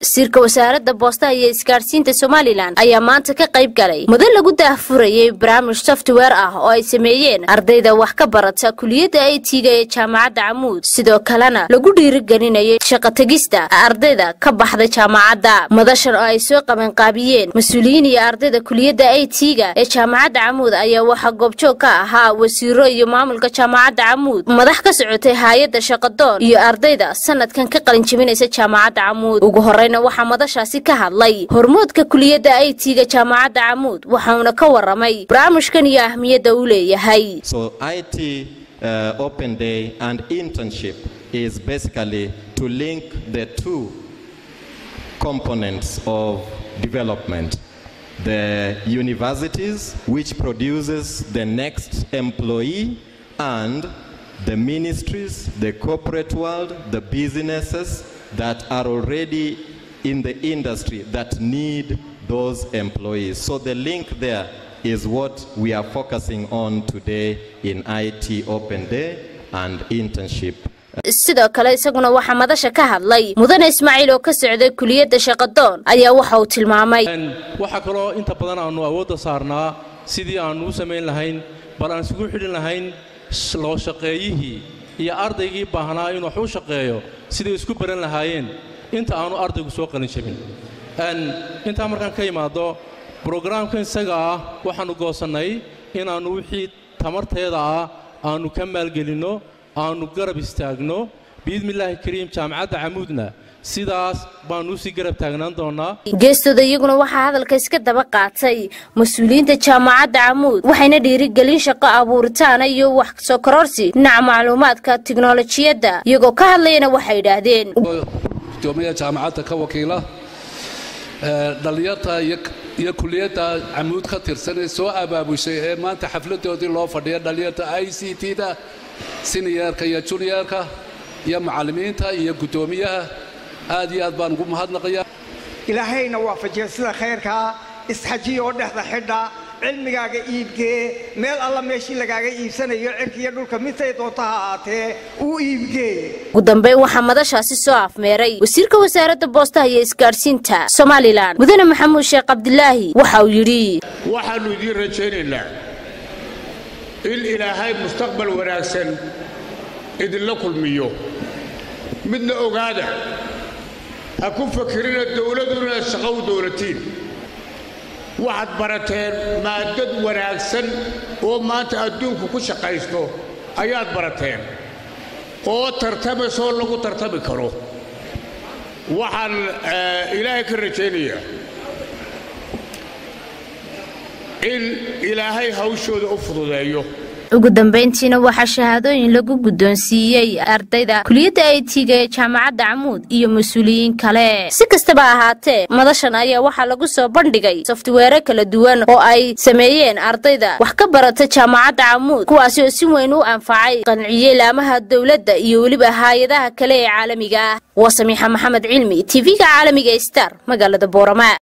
wasiirka wasaaradda boostaha iyo isgaadhsiinta somalilan ayaa maanta ka qayb galay mudan lagu daahfurayay barnaamij software ah oo ay sameeyeen ardayda wax ka barata kuliyadda aytiga ee jaamacadda camuud sidoo kalena lagu dhiirigelinayay shaqotegista ardayda ka baxda jaamacadda madashan oo ay soo qabanqaabiyeen mas-uuliyiin iyo ardayda kuliyadda aytiga ee jaamacadda camuud ayaa waxaa goobjoog ka ahaa wasiiro iyo maamulka jaamacadda camuud madax ka socotay haay-adda shaqadoon iyo ardayda sanadkan ka qalin jebinaysa jaamacadda camuud ugu horeyna waxaa madashaasi ka hadlay hormoodka kuliyadda aytiga jaamacadda camuud waxauna ka waramay barnaamijkan iyo ahmiyadda uu leeyahay So IT uh, Open Day and internship is basically to link the two components of development. The universities, which produces the next employee, and the ministries, the corporate world, the businesses that are already in the industry that need those employees. So the link there is what we are focusing on today in IT Open Day and internship. sidoo kale isaguna waxaa madasha ka hadlay mudane ismaaciil oo ka socday kuliyadda shaqadoon ayaa waxa uu tilmaamay waxaa kaloo inta badan aannu awoodda saarnaa sidii aannu u samayn lahayn bal aan isugu xidhin lahayn loo shaqeeyihii iyo ardaygii baahnaa inuu wax u shaqeeyo siday isku baran lahaayeen inta aannu ardaygu soo qalin jabin intaa markaan ka imaaddo brograamka isaga ah waxaannu goosannay inaannu wixii tamarteeda ah aannu ka maalgelinno aannu garab istaagno biidmillaahi kariim jaamacadda camuudna sidaas baannu usii garab taagnaan doonnaa geestooda iyaguna waxaa hadalka iska daba qaatay mas-uuliyiinta jaamacadda camuud waxayna dhiirigelin shaqo abuuritaana iyo wax soo kororsi dhinaca macluumaadka tiknolojiyadda iyagoo ka hadlayana waxay yidhaahdeen gudoomiyaha jaamacadda ka wakiila dhallinyarta iyo kuliyadda camuud ka tirsan ee soo abaabushay ee maanta xafladoodii loo fadhiya dhallinyarta i c t da siniyarka iyo juniorka iyo macallimiinta iyo guddoomiyaha aad iyo aad baan ugu mahadnaqaya ilaahayna waafajiya sida khayrkaa isxajiya oo dhexda xidha cilmigaaga iibgee meel alla meeshii lagaaga iibsanayo cirkiiyo dhulka midtay doonta ha ahaatee uu iibgee ugu dambeyn waxaa madashaasi soo afmeeray wasiirka wasaaradda boostaha iyo isgaadhsiinta somalilan mudane maxamuud sheekh cabdilaahi waxa uu yidhi waxaannu idiin rajaynaynaa in ilaahay mustaqbal wanaagsan idinla kulmiyo midna ogaada ha ku fakirina dowladu inaad shaqo u dowlatiin waxaad barateen maadad wanaagsan oo maanta adduunku ku shaqaysto ayaad barateen oo tartamaysoo lagu tartami karo waxaan ilaahay ka rajaynayaa in ilaahay hawshooda u fududeeyo ugu dambayntiina waxaa shahaadooyin lagu guddoonsiiyey ardayda kuliyadda aytiga ee jaamacadda camuud iyo mas-uuliyiin kale si kastaba ahaatee madashan ayaa waxaa lagu soo bandhigay softweere kala duwan oo ay sameeyeen ardayda wax ka barata jaamacadda camuud kuwaasi oo si weyn u anfacay qanciyey laamaha dowladda iyo weliba haay-adaha kale ee caalamiga ah waa samiixa maxamed cilmi tv-ga caalamiga star magaalada boorama